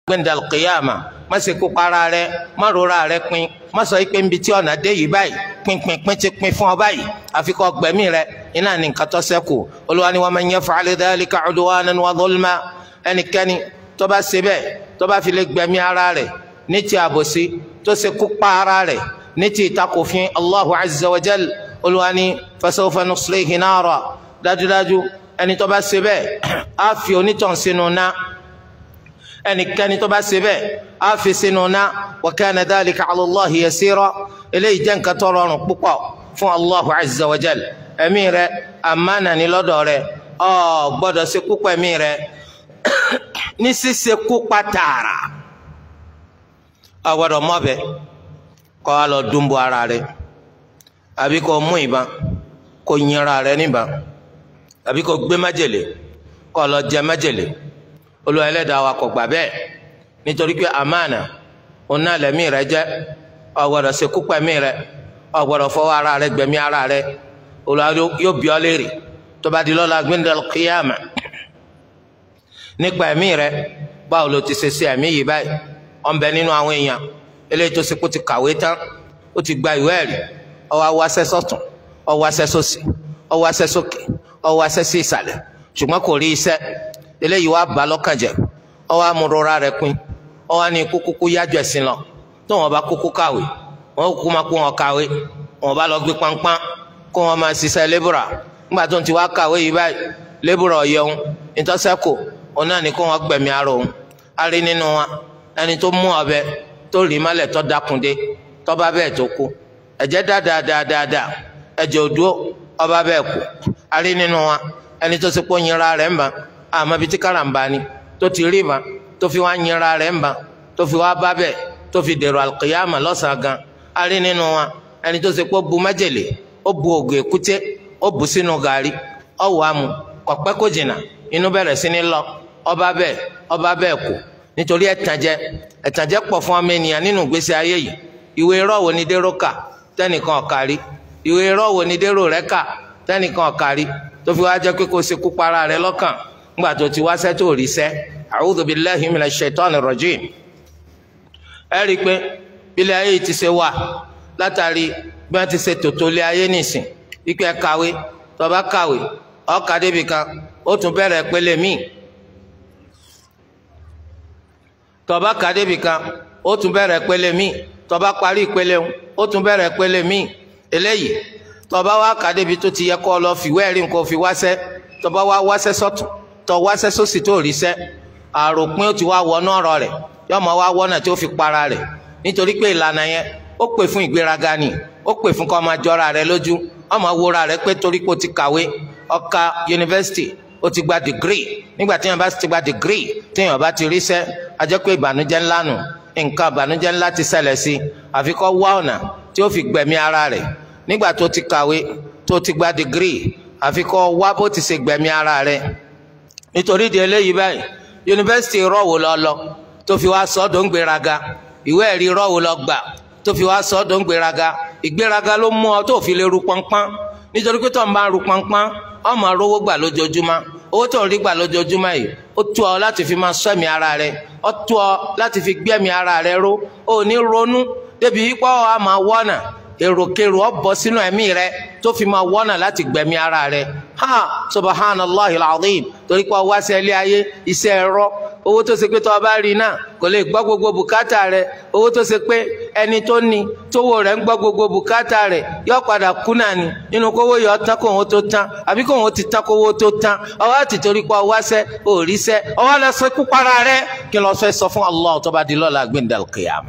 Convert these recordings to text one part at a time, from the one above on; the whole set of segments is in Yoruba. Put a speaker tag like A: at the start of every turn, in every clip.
A: gbẹ̀ndàl kìyàmà má ṣe kó para rẹ má rora rẹ pin má sọ pé nbi tí ọ̀nà dé yìí báyìí pinpin pin ti pin fún ọ báyìí àfi kó gbẹ̀mí rẹ iná ní nǹkan tó ṣẹ́kù Olúwa ni wa man yaf'al dhalika 'udwanan wa dhulma ẹnikẹ́ni tó bá ṣe bẹ́ẹ̀ tó bá fi lè gbẹ̀mí ara rẹ̀ ní ti àbòsí tó ṣe kó pa ara rẹ̀ ní ti ìtakòfin Allahu azza wa jal Olúwa ni fasawfa nuslihi nara dájúdájú ẹni tó bá ṣe bẹ́ẹ̀ á fi onítàn sínú náà ẹnikẹ́ni tó bá ṣe bẹ́ẹ̀ á fi sínú ná wa kana dhalika ala Allahi yasira eléyìí jẹ́ nǹkan tó rọrùn púpọ̀ fún Allahu azza wa jal ẹ̀mí rẹ àmánà ní lọ́dọ̀ rẹ ọ gbọ́dọ̀ ṣe kúpa ẹ̀mí rẹ ní ṣíṣe kúpa tààrà ọ gbọ́dọ̀ mọ́bẹ kọ́ ọ lọ dúnbọ̀ ara rẹ àbí kò mú ìbọn kò yinra rẹ níbọn àbí kò gbé májèlé kọ́ ọ lọ jẹ májèlé olúwa ẹlẹ́dàá wa kò gbà bẹ́ẹ̀ nítorí pé àmàna ọ̀nà lẹ́mí rẹ jẹ́ o gbọ́dọ̀ ṣekú pẹ̀mí rẹ o gbọ́dọ̀ fọwọ́ ara rẹ gbẹ̀mí ara rẹ olúwa yóò bí ọ léèrè tó bá di lọ́la gbẹ́ndẹ̀l kíyàmà nípa ẹ̀mí rẹ báwo ló ti ṣe ṣe ẹ̀mí yìí báyìí ó ń bẹ nínú àwọn èèyàn eléyìí tó ṣe kó ti kàwé tán ó ti gba ìwé ẹ̀rí ó wá wáṣẹ́ sọ́tún ó wáṣẹ́ sósì ó wáṣẹ́ sókè ó wáṣẹ́ sí ìsàlẹ̀ ṣùgbọ́n kò rí iṣẹ́ eléyìí wá bá lọ́kàn jẹ́ ọ wá mú rọra rẹ̀ pin ọ wá ní kúkúkú yájọ ẹ̀sìn lọ tó wọn bá kúkú kàwé wọn kúkú máa kó wọn kàwé wọn bá lọ gbé pánpán kó wọn máa ṣiṣẹ́ lébùrà nígbà tó ń ti wá kàwé yìí báyìí lébùrà ọ̀yẹ́hun ìtọ́sẹ́kù òun náà ní kó wọn gbẹ̀mí ara òun á rí nínú wa ẹni tó mú ọ̀bẹ tó rí mọ́lẹ̀ tó dákúndé tó bá bẹ́ẹ̀ tó kú ẹ̀jẹ̀ dáadáadáadáa ẹ̀jẹ̀ òdúró ọba bẹ́ẹ̀ kú á rí nínú wa ẹni tó ṣe pé ó yinra rẹ̀ ń bá àmọ́ bíi tí karamba ni tó ti rí ma tó fi wá nyera rẹ̀ ń ba tó fi wá bá bẹ́ẹ̀ tó fi dèrò alqiyama lọ́sàn-án gan a rí nínú wa ẹni tó ṣe pé ó bu májèlé ó bu ògùn èkúté ó bu sínú gàrí ó wàá mu kọ̀pẹ́ kò jìnnà inú bẹ̀rẹ̀ sí ní lọ ọba bẹ́ẹ̀ ọba bẹ́ẹ̀ kú nítorí ẹ̀tànjẹ ẹ̀tànjẹ pọ̀ fún ọmọ ènìyàn nínú ìgbésí ayé yìí ìwé irọ́ wo ni dérò kà tẹ́nìkan ọ̀kárí ìwé irọ́ wo ni dérò rẹ̀ kà tẹ́nìkan ọ̀kárí tó fi wá jẹ́ pé kó ṣekú para rẹ̀ lọ́kàn ngba tó ti wáṣẹ́ tó rí sẹ́ a'udhu billahi minash shaitani rajim ẹ rí i pé bílẹ̀ ayé ti ṣe wà látàrí bí wọ́n ti ṣe tòtò lé ayé nìsín wípé kàwé tó bá kàwé ó kà débi kan ó tún bẹ̀rẹ̀ pélé míì tó bá kà débi kan ó tún bẹ̀rẹ̀ pélé míì tó bá parí ìpele ó tún bẹ̀rẹ̀ pélé míì eléyìí tó bá wá kà débi tó ti yẹ kó lọ fìwé ẹ̀rí nǹkan fi wáṣẹ́ tó bá wá wáṣẹ́ sọ́tún tọ wáṣẹ sósì tó rí sẹ àròpin ó ti wá wọnú ọ̀rọ̀ rẹ̀ yóò máa wá wọnà tí ó fi para rẹ̀ nítorí pé ìlànà yẹn ó pè fún ìgbéraga ni ó pè fún kó máa jọra rẹ̀ lójú ó máa wúra rẹ̀ pé torí pé ó ti kàwé ó ka yunifásitì ó ti gba dìgírì nígbà tí yẹn bá ti gba dìgírì tí yẹn bá ti rí sẹ a jẹ́ pé ìbànújẹ́ ńlá nù nǹkan ìbànújẹ́ ńlá ti ṣẹlẹ̀ sí àfi kó wá ọ̀nà tí ó fi gbẹ̀mí ara rẹ̀ nígbà tó ti kàwé tó ti gba dìgírì àfi kó wá bó ti ṣe gbẹ̀mí ara rẹ̀ nítorí di eléyìí báyìí yunifásitì rọ̀wò lọ lọ tó fi wá sọ́dọ̀ ń gbéraga ìwé ẹ̀rí rọ̀wò lọ gbà tó fi wá sọ́dọ̀ ń gbéraga ìgbéraga ló mú ọ tó fi lè ru pọnpọ́n nítorí pé tó ń bá ru pọnpọ́n ọmọ rówó gbà lójoojúmọ́ owó tó ń rí gbà lójoojúmọ́ yìí ó tó ọ láti fi máa sọ ẹ̀mí ara rẹ ó tó ọ láti fi gbé ẹ̀mí ara rẹ ró ó ní ronú débi wípé ọ á máa wọ́nà èròkèrò ọ bọ́ sínú ẹ̀mí rẹ tó fi máa wọ́nà láti gbẹ̀mí ara rẹ ha subhanallah alazim torí pé wá sí ilé ayé iṣẹ́ ẹ̀rọ owó tó ṣe pé tó o bá rí náà kò lè gbọ́ gbogbo bùkátà rẹ owó tó ṣe pé ẹni tó ní tówó rẹ̀ ń gbọ́ gbogbo bùkátà rẹ̀ yóò padà kú náà ni nínú kówó yọ tán kó òun tó tán àbí kó òun ti tán kówó tó tán ọwọ́ àti torí pé ọwọ́ sẹ́ òòrí sẹ́ ọwọ́ lọ sọ ikú para rẹ̀ kí lọ fẹ́ sọ fún Allah tó bá di lọ́la gbẹ̀ndàlùkìyàmà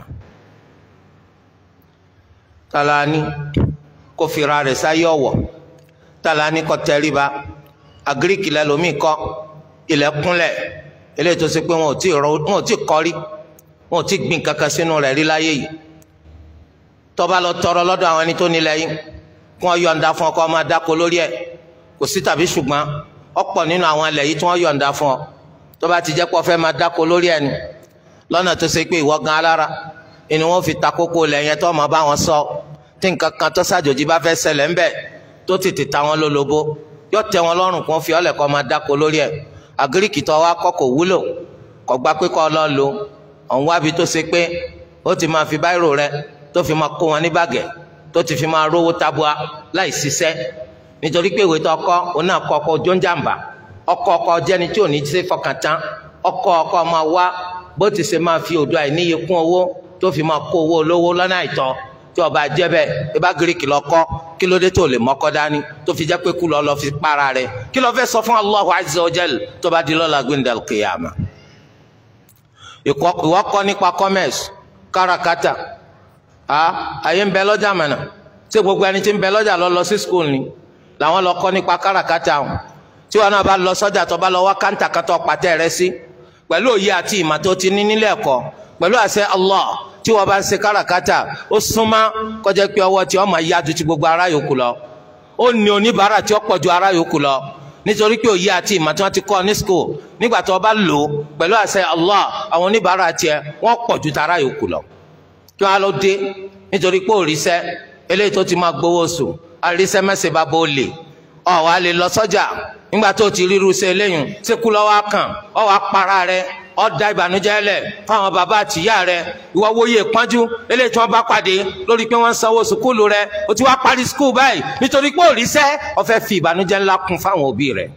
A: talani kó fira rẹ̀ sáyé ọ̀wọ̀ talani kó tẹríba agiriki lẹ́lòmíì kọ́ ilẹ̀kùnlẹ̀ eléyìí tó ṣe pé wọn ò tí rọ wọn ò tí kọ́rí wọn ò tí gbìn kankan sínú rẹ̀ rí láyé yìí tó bá lọ tọrọ lọ́dọ̀ àwọn ẹni tó nílẹ̀ yìí kí wọ́n yọ̀ǹda fún ọ kó máa dáko lórí ẹ̀ kò sí tàbí ṣùgbọ́n ọ̀pọ̀ nínú àwọn ilẹ̀ yìí tí wọ́n yọ̀ǹda fún ọ tó bá ti jẹ́ pé ọ fẹ́ máa dáko lórí ẹ̀ ni lọ́nà tó ṣe pé ìwọ gan alára ni wọ́n fi ta kókó ilẹ̀ yẹn tó máa bá wọn sọ tí nǹkan kan tó ṣàjòjì bá fẹ́ ṣẹlẹ̀ ńbẹ̀ tó tètè ta wọn lólobó yóò tẹ́ wọn lọ́rùn kó fi ọlẹ̀ kó máa dáko lórí ẹ̀ àgíríkì tó wá kọ́ kò wúlò kò gbà pé kó lọ lò ọ̀n wábi tó ṣe pé ó ti máa fi báírò rẹ tó fi máa kó wọn ní bàgẹ́ tó ti fi máa rówó tabua láì ṣiṣẹ́ nítorí pé ìwé tó ọkọ òun náà kọ ọkọ ojú ń jàǹbá ọkọ ọkọ jẹni tí ò ní ṣe fọkàn tán ọkọ ọkọ máa wá bó ti ṣe máa fi òdo àìníye kún owó tó fi máa kó owó olówó lọ́nà àìtọ́ tí ọba jẹ́ bẹ́ẹ̀ ibà gíríkì lọ́kọ́ kí ló dé tó lè mọ́kọ́ dání tó fi jẹ́ pé kú lọ́ lọ́ fi para rẹ̀ kí ló fẹ́ sọ fún Allahu azza wa jal tó bá di lọ́la gbẹ̀ndàl kìyàmà. ìwọ kọ́ nípa commerce káràkátà a àyè ń bẹ lọ́jà mọ̀nà tí gbogbo ẹni tí ń bẹ lọ́jà lọ lọ sí school ni làwọn lọ kọ́ nípa káràkátà wọn tí wọn náà bá lọ sọ́jà tó bá lọ wá káńtà kátó pàtẹ́ rẹ sí pẹ̀lú òye àti ìmọ̀ tó ti ní nílé ẹ̀kọ́ pẹ̀lú àṣẹ Allah tí wọ́n bá ń ṣe káràkátà ó súnmọ́ kọjá pé ọwọ́ tí wọ́n máa yá ju ti gbogbo ará yòókù lọ ó ní oníbàárà tí ó pọ̀ ju ará yòókù lọ nítorí pé òye àti ìmọ̀ tí wọ́n ti kọ́ ní school nígbà tí wọ́n bá lò ó pẹ̀lú àṣẹ Allah àwọn oníbàárà tiẹ̀ wọ́n pọ̀ ju tará yòókù lọ kí wọ́n á lọ dé nítorí pé òrìṣẹ́ eléyìí tó ti máa gbowó oṣù àríṣẹ́ mẹ́sẹ̀ bá bó lè ọ̀ wá lè lọ sọ́jà nígbà tó ti ríru ṣe eléyìí ṣékú lọ́wọ́ kàn ọ̀ wá para rẹ̀ ọ̀dà ìbànújẹ́ lẹ̀ fáwọn bàbá àtìyá rẹ̀ ìwọ wòye pọ́njú eléyìí tí wọ́n bá pàdé lórí pé wọ́n ń sanwó sùkúlù rẹ̀ o ti wá parí sùkúlù báyìí nítorí pé òrìṣẹ́ ó fẹ́ fi ìbànújẹ́ ńlá kún fáwọn òbí rẹ̀.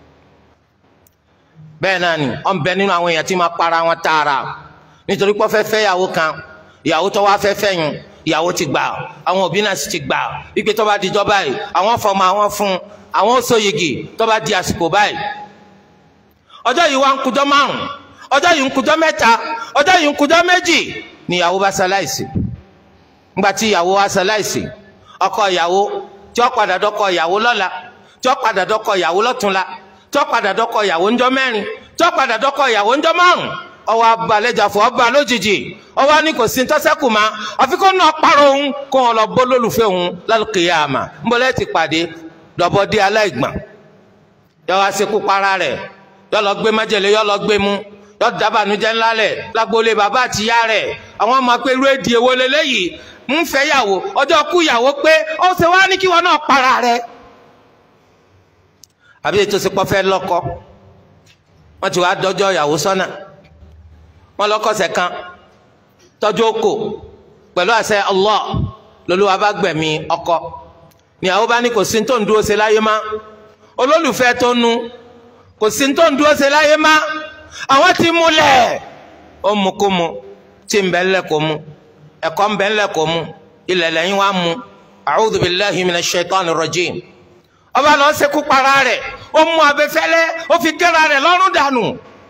A: bẹ́ẹ̀ náà ni ọ̀n bẹ nínú àwọn èèyàn tí máa para wọn tààrà nítorí pé ó fẹ́ fẹ́ ìyàwó kan ìyàwó tó wá fẹ́ fẹ́ yun ìyàwó ti gbà àwọn òbí náà sì ti gbà wípé tó bá di jọ báyìí àwọn fọmọ àwọn fún àwọn sóyigi tó bá di àsìkò báyìí ọjọ́ yìí wá ń kújọ́ márùn-ún ọjọ́ yìí ń kujọ́ mẹ́ta ọjọ́ yìí ń kujọ́ méjì ni ìyàwó bá ṣaláìsí ńgbà tí ìyàwó wá ṣaláìsí ọkọ ìyàwó tí ó padà dọ́kọ ìyàwó lọ́la tí ó padà dọ́kọ ìyàwó lọ́túnla tí ó padà dọ́kọ ìyàwó ńjọ́ mẹ́rin tí ó padà dọ́kọ ìyàwó ńjọ́ márùn ọwọ́ abalẹ̀jàfọ́ ọba lójijì ọwọ́ ní kò sí ntọ́sẹ́kù ma àfi kó náà parọ́ òun kó wọn lọ bó lólùfẹ́ òun lálùkìyàmà ńbọ̀lẹ́ ti pàdé dọ̀bọ̀dé aláìgbọ̀n yọ wá sekú para rẹ̀ yọ lọ gbé májèlé yọ lọ gbé mú yọ dábànújẹ́ ńlá lẹ lágboolé bàbá àtìyá rẹ̀ àwọn ọmọ pé irú èdè èwo lélẹyìí ń fẹ́ yàwó ọjọ́ kú yàwó pé ó ṣe wá ní kí wọn náà para rẹ̀ àbí ètò ìsìnkú fẹ́ lọ́kọ wọn ti wá dọ́jọ́ ìyàwó sọ́nà wọn lọ́kọ̀ọ̀sẹ̀ kan tọ́jú oko pẹ̀lú àṣẹ Allah lolúwa bá gbẹ̀mí ọkọ níyàwó bá ní kò sí tó ń dúró ṣe láyé má olólùfẹ́ tó nu kò sí tó ń dúró ṣe láyé má àwọn ti múlẹ̀ ó mu kó mu tí ń bẹ ńlẹ̀ kó mu ẹ̀kọ́ ń bẹ ńlẹ̀ kó mu ilẹ̀ lẹ́yìn wá mu a'udhu billahi minash shaitanir rajim ọba lọ ṣekú para rẹ̀ ó mú abẹfẹ́lẹ́ ó fi gẹ́ra rẹ̀ lọ́rùn dànù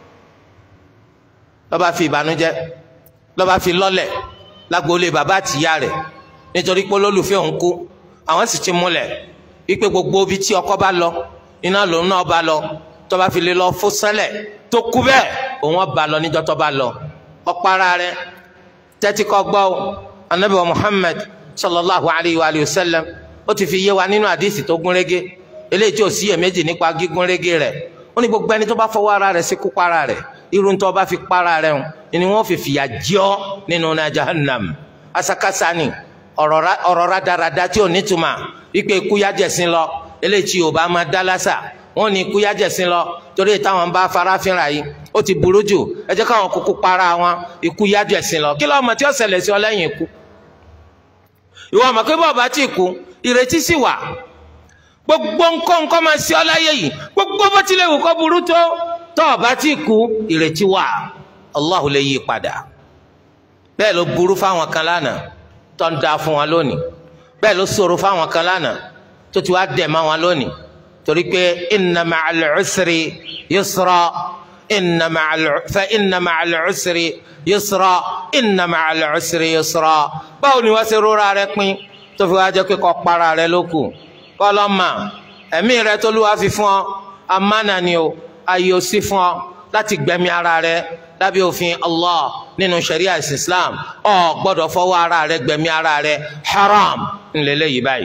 A: lọ́ba fi ìbànújẹ́ lọ́ba fi lọ́lẹ̀ lágboolé bàbá àtìyá rẹ̀ nítorí pé olólùfẹ́ òun kú àwọn sì ti múlẹ̀ wípé gbogbo ibi tí ọkọ bá lọ iná lòun náà bá lọ tọba fi lè lọ fún sẹlẹ tó kú bẹ́ẹ̀ òun ọba lọ níjọ́ tọba lọ ọpara rẹ tẹ́tí kọ gbọ́ anabi wa muhammed sallallahu alayhi wa sallam ó ti fi yé wa nínú àdìsí tó gúnrégé eléyìí tí ò sí iyèméjì nípa gígúnrégé rẹ̀ ó ní gbogbo ẹni tó bá fọwọ́ ara rẹ̀ sí kú para rẹ̀ irun tó bá fi para rẹ̀ hàn ni wọ́n fi fìyà jẹ nínú náà jahannam asakasa ni ọ̀rọ̀ rádaràda tí ò nítumọ̀ wípé ikú yájẹ̀sín lọ eléyìí tí yorùbá máa dá lásà wọn ní ikú yájẹsìn lọ torí táwọn bá farafinra yìí ó ti burú jù ẹ jẹ́ káwọn kúkú para wọn ikú yájẹsìn lọ kí lọ́mọ tí ó ṣẹlẹ̀ sí ọ lẹ́yìn ikú ìwọ ọmọ pé bọ́ọ̀ bá ti kú ìrètí sì wà gbogbo nǹkan nǹkan máa ṣe ọ láyé yìí gbogbo bó tilẹ̀ wù kó burú tó tọ́ ọ bá ti kú ìrètí wà Allahu lè yí padà bẹ́ẹ̀ ló burú fáwọn kan lánàá tó ń da fún wọn lónìí bẹ́ẹ̀ ló ṣòro fáwọn kan lánàá tó ti wá dẹ̀ mọ́ wọn lónìí torí pé inna ma'al usri yusra inna ma'al fa inna ma'al usri yusra inna ma'al usri yusra báwo ni wọ́n ṣe rọra rẹ pin tó fi wá jẹ́ pé kọ́ para rẹ lókù kọ́ lọ́ mà ẹ̀mí rẹ tó lù wá fi fún ọ amánà ni o ayé o sí fún ọ láti gbẹ̀mí ara rẹ lábẹ́ òfin Allah nínú sharia islam ọ gbọ́dọ̀ fọwọ́ ara rẹ gbẹ̀mí ara rẹ haram ńlẹ́lẹ́yìí báyìí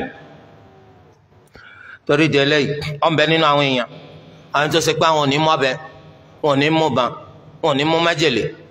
A: torí di eléyìí ọ̀nbẹ nínú àwọn èèyàn àwọn tó ṣe pé àwọn ò ní mú ọ̀bẹ wọn ò ní mú ban wọn ò ní mú májèlé